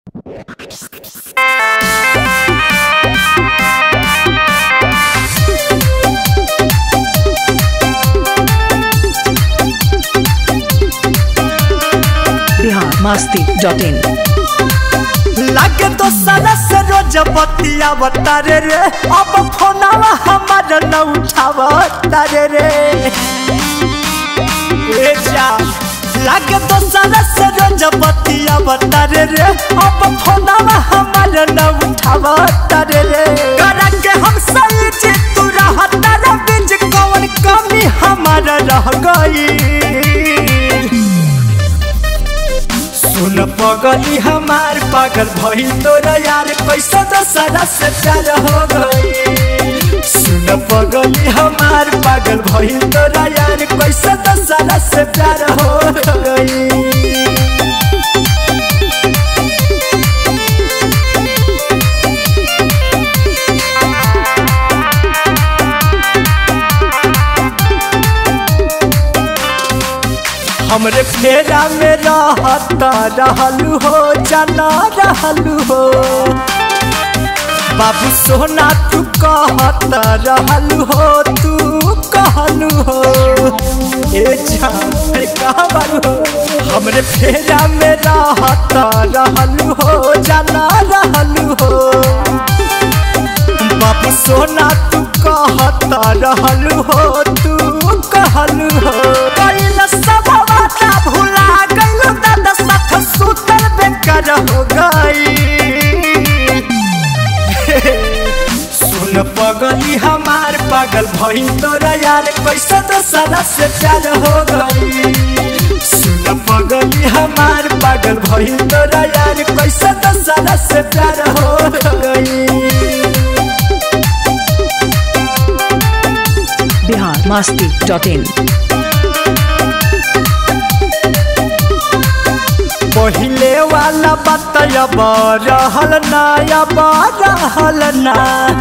Bihar Masti dot in लागे तो सारा से रोज बतिया बतारे रे अब फोनावा हमार न उठावा तारे रे ए जा लागे तो सारा से रोज बतिया बतारे रे अब फोनावा हमार न उठावा तारे रे करा के हम सही जी तू रहा तारा बीच कौन कमी हमार रह गई सुन पगली हमार पागल भइल तोरा यार कैसा दशहरा से प्यार हो गई सुन पगली हमार पागल भइल तोरा यार कैसा दशहरा से प्यार हो गई हमरे फेरा में रहता रहलू हो जाना रहलू हो बाबू सोना तू कहता रहलू हो तू कहलू हो ए जान अरे कहाँ बारू हो हमरे फेरा में रहता रहलू हो जाना रहलू हो बाबू सोना तू कहता रहलू हो तू कहलू हो कइल सब बाता भुला गइल दादा साथ सुतल बेकार हो गई सुन पगली हमार पागल भइल तोरा यार कैसा तो सारा से प्यार हो गई सुन पगली हमार पागल भइल तोरा यार कैसा तो सारा से प्यार हो गई बिहार मस्ती डॉट इन पहिले वाला बात अब रहल ना अब रहल ना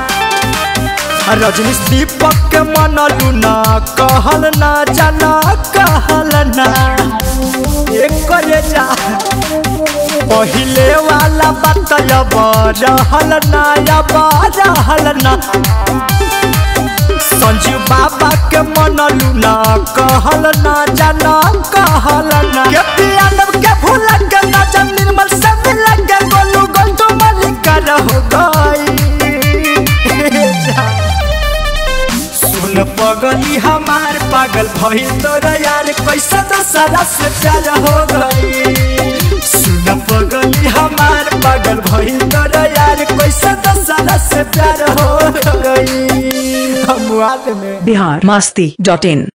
रजनीश दीपक के मनलू ना कहल ना जाना कहल ना एक जा पहिले वाला बात अब रहल ना अब रहल ना संजीव बाबा के मनलू ना कहल ना जाना कहल ना के पियानव के भूल के ना जन निर्मल से मिल के गोलू गोल तो मलिक हो गई सुन पगली हमार पागल भइल तोरा यार कैसा तो सारा से प्यार हो गई सुन पगली हमार पागल भइल तोरा यार कैसा तो सारा से प्यार हो गई हम में बिहार मस्ती डॉट इन